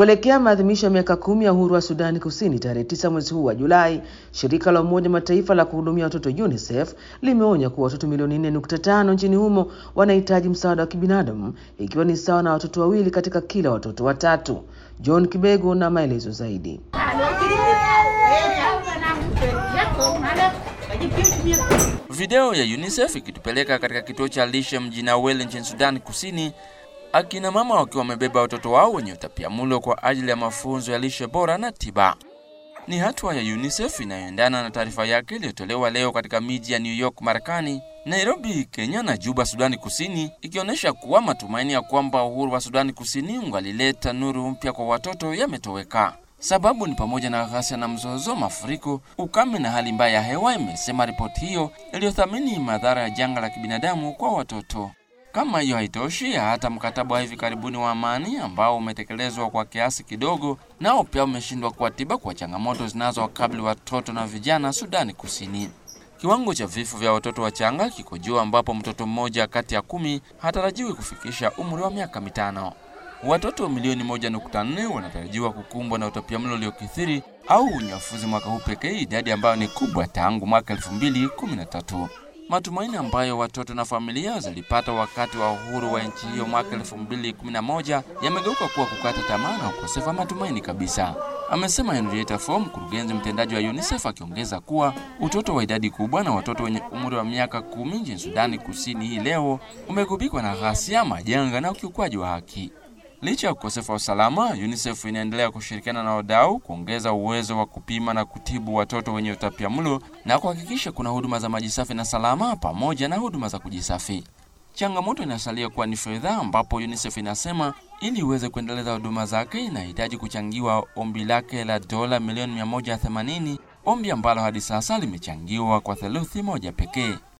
Kuelekea maadhimisho ya miaka kumi ya uhuru wa Sudani Kusini tarehe tisa mwezi huu wa Julai, shirika la Umoja Mataifa la kuhudumia watoto UNICEF limeonya kuwa watoto milioni 4.5 nchini humo wanahitaji msaada wa kibinadamu, ikiwa ni sawa na watoto wawili katika kila watoto watatu. John Kibego na maelezo zaidi. Video ya UNICEF ikitupeleka katika kituo cha lishe mjini Awele nchini Sudani Kusini, akina mama wakiwa wamebeba watoto wao wenye utapiamlo kwa ajili ya mafunzo ya lishe bora na tiba. Ni hatua ya UNICEF inayoendana na taarifa yake iliyotolewa leo katika miji ya New York Marekani, Nairobi Kenya na Juba Sudani Kusini, ikionyesha kuwa matumaini ya kwamba uhuru wa Sudani Kusini ungalileta nuru mpya kwa watoto yametoweka. Sababu ni pamoja na ghasia na mzozo, mafuriko, ukame na hali mbaya ya hewa, imesema ripoti hiyo iliyothamini madhara ya janga la kibinadamu kwa watoto. Kama hiyo haitoshi, hata mkataba wa hivi karibuni wa amani ambao umetekelezwa kwa kiasi kidogo, nao pia umeshindwa kuwatiba kwa changamoto zinazowakabili watoto na vijana Sudani Kusini. Kiwango cha vifo vya watoto wachanga kiko juu, ambapo mtoto mmoja kati ya kumi hatarajiwi kufikisha umri wa miaka mitano. Watoto milioni moja nukta nne wanatarajiwa kukumbwa na utapiamlo uliokithiri au unyafuzi mwaka huu pekee, idadi ambayo ni kubwa tangu mwaka elfu mbili kumi na tatu. Matumaini ambayo watoto na familia zilipata wakati wa uhuru wa nchi hiyo mwaka 2011 yamegeuka kuwa kukata tamaa na ukosefu wa matumaini kabisa, amesema Henrietta Fore, mkurugenzi mtendaji wa UNICEF, akiongeza kuwa utoto wa idadi kubwa na watoto wenye umri wa miaka kumi nchini Sudani Kusini hii leo umegubikwa na ghasia, majanga na ukiukwaji wa haki. Licha ya ukosefu wa usalama, UNICEF inaendelea kushirikiana na wadau kuongeza uwezo wa kupima na kutibu watoto wenye utapiamlo na kuhakikisha kuna huduma za maji safi na salama pamoja na huduma za kujisafi. Changamoto inasalia kuwa ni fedha, ambapo UNICEF inasema ili iweze kuendeleza huduma zake inahitaji kuchangiwa ombi lake la dola milioni 180, ombi ambalo hadi sasa limechangiwa kwa theluthi moja pekee.